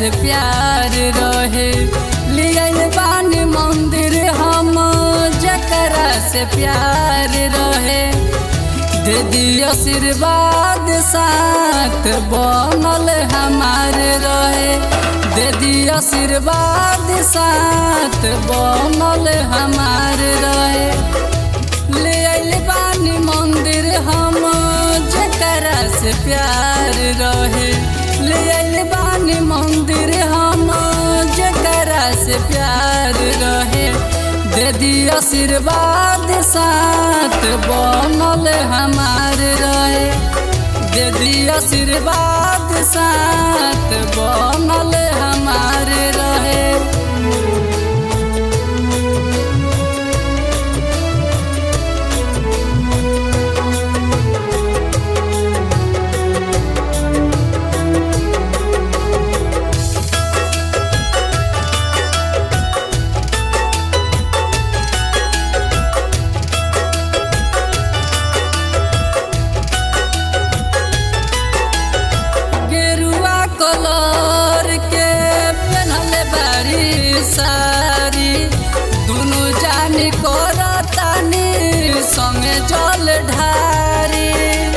से प्यार रहे लियल बानी मंदिर हम जकरा से प्यार रहे दे दियो आशीर्वाद साथ बनल हमार रहे दे दियो आशीर्वाद साथ बनल हमार रहे ले आइल बानी मंदिर हम जकरा से प्यार रहे ले आइल बानी मंदिर हम जकरा से प्यार रहे दे दियो आशीर्वाद साथ बनल हमार रहे दे दियो आशीर्वाद साथ बनल हमार रहे गेरुआ कलर के पेनहले बारी सारी दुनु जानी करतानी संगे जल ढारी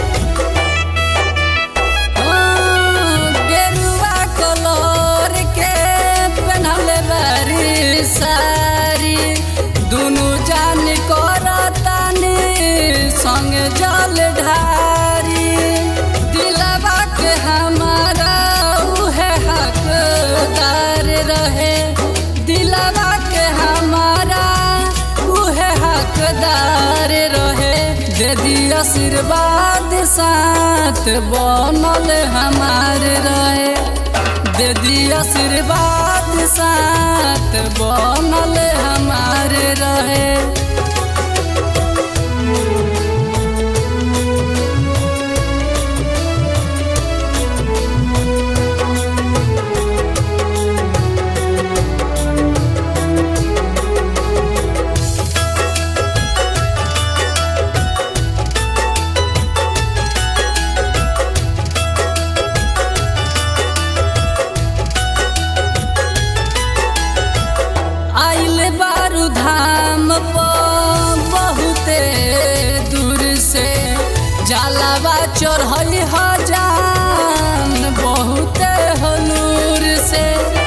हाँ, गेरुआ कलर के पेनहले बारी सारी दुनु जानी करतानी संगे जल ढारी दिलवा के हमारा उहे हकदार रहे दिलवा के हमारा उहे हकदार रहे दे दिया आशीर्वाद साथ बनल हमार रहे दे दिया आशीर्वाद साथ बनल हमार रहे आइल बारू धाम पर बहुते दूर से जलावा चढ़ल हजान बहुते हलूर से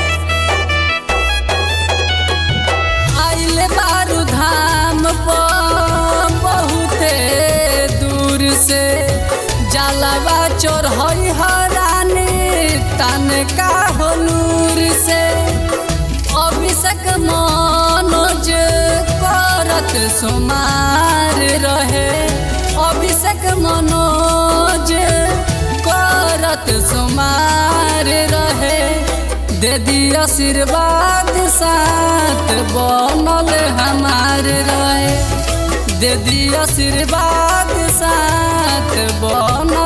आइल बारू धाम पर बहुते दूर से जलावा चढ़ल हरानी तन का हलूर से अभिषेक मनोज करत सुमार रहे अभिषेक मनोज करत सुमार रहे दे दिया आशीर्वाद साथ बनल हमार रहे दे दिया आशीर्वाद साथ बनल